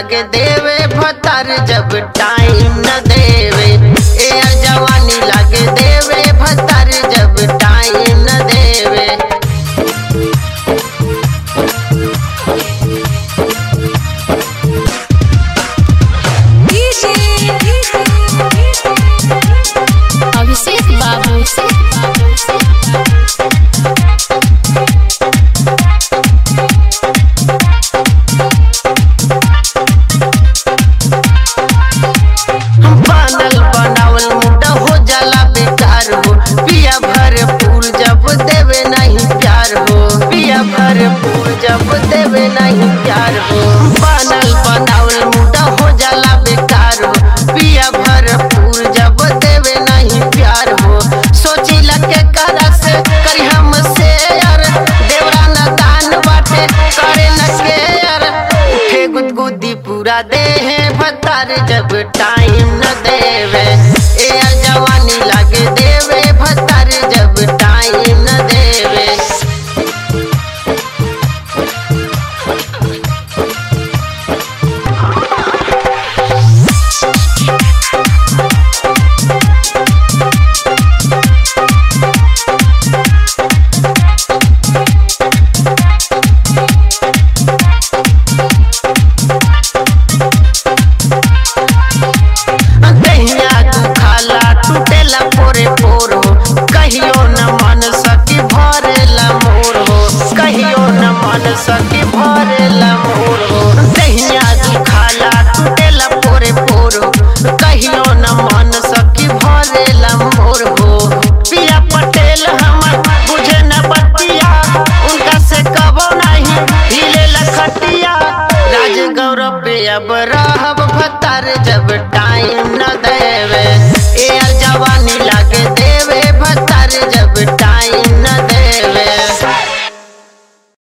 लागे देवे भतार जब टाइम न देवे ए जवानी लागे देवे भतार जब टाइम न देवे अभिषेक बाबू बनल बनावल मुद्दा हो जाला बेकार हो पिया भर फूल जब देवे नहीं प्यार हो पिया भर फूल जब देवे नहीं प्यार हो बनल बनावल मुद्दा हो जाला बेकार हो पिया भर फूल जब देवे नहीं प्यार हो सोची लगे करा से करी हम से यार देवरा न दान बाटे करे न के यार उठे गुदगुदी पूरा देह भतार जब टाइम न देवे ए जवानी लागे देवे भतार जब टाइम न देवे दहिया दुखाला टूटेला पोरे पोर हो कहियो न मन सकी भरेला मोर हो कहियो न मन सकी भरेला मोर हो दहिया दुखाला टूटेला पोरे पोर हो कहियो न मन सकी भरेला मोर हो पिया पटेल हमर बुझे न बतिया उनका से कबो नहीं हिले लखटिया राज गौरव पे अब रहब भतार जब टाइम न देवे